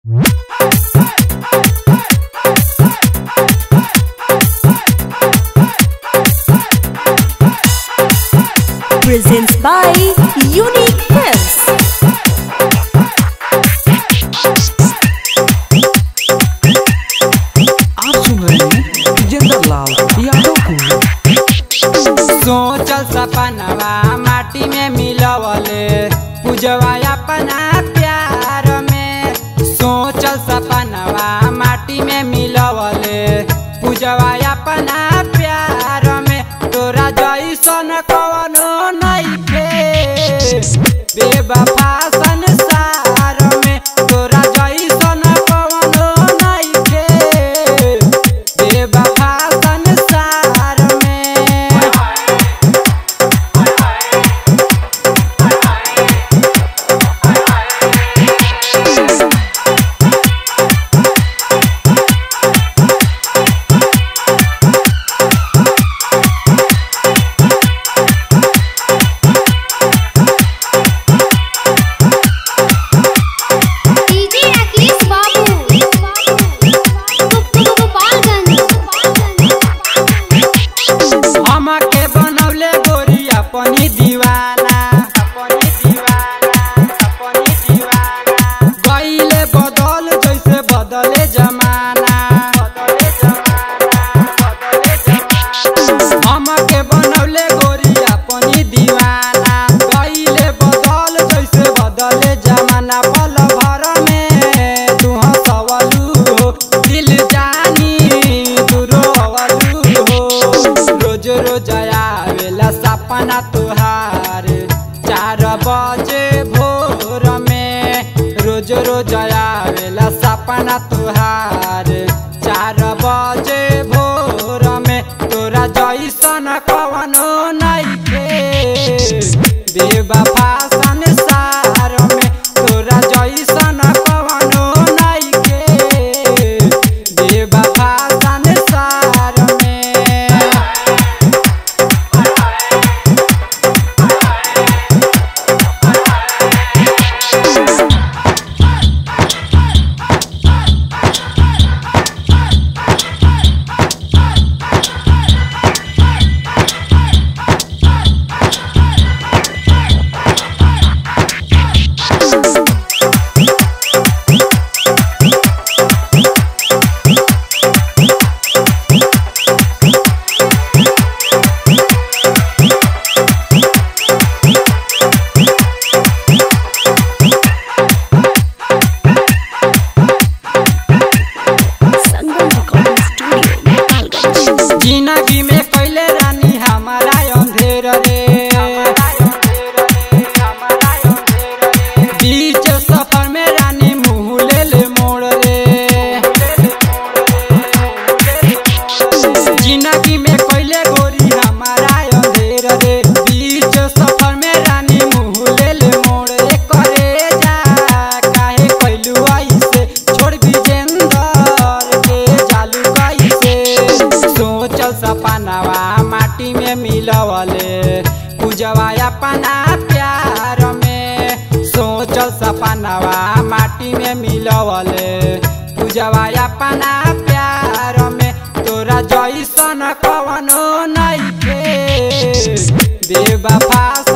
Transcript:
Presents by Unique Films. आप सुन रहे हैं विजेंद्र लाल यादव को सोचल सपनवा माटी में मिलवले पूजवा अपना प्यार में सोचल सपनवा माटी में मिलवले पूजवा अपना प्यार में तोरा जैसन कवनो नइखे बेवफा संसार में तोरा जैसन कवनो नइखे बेवफा संसार में डीजे अखिलेश बाबू गोपालगंज हमके बनौले गोरी अपनी दीवाना अपनी दीवाना अपनी दीवाना गईले बदल जैसे बदले जमाना बदले जमाना बदले जमाना हमके बनौले गोरी अपनी दीवाना गईले बदल जैसे बदले जमाना पल भर में तू हंसवलू हो दिल जानी तू रोवलू हो रोज रोज आवेला सपना तुहार चार बजे भोर में रोज रोज आवेला सपना तुहार चार बजे भोर में तोरा जैसन कवनो नइखे बेवफा संसार में तोरा जैसन कवनो नइखे बेवफा संसार में Sangam Recording Studio, Gopalganj. जिंदगी में कैले रानी हमारा अंधेर रे बीच सफर में रानी मुँह ले ले मोड़ रे जिंदगी में कैले गोरी हमारा अंधेर रे बीच सफर में रानी मुँह ले ले मोड़ रे करे जा काहे कैलू ऐसे छोड़ विजेंदर के जालू कैसे सोचल सपनावा माटी में मिलवले पूजवा अपना प्यार में सोचल सपनावा माटी में मिलवले पूजवा अपना प्यार में तोरा जैसन कवनो नइखे बेवफा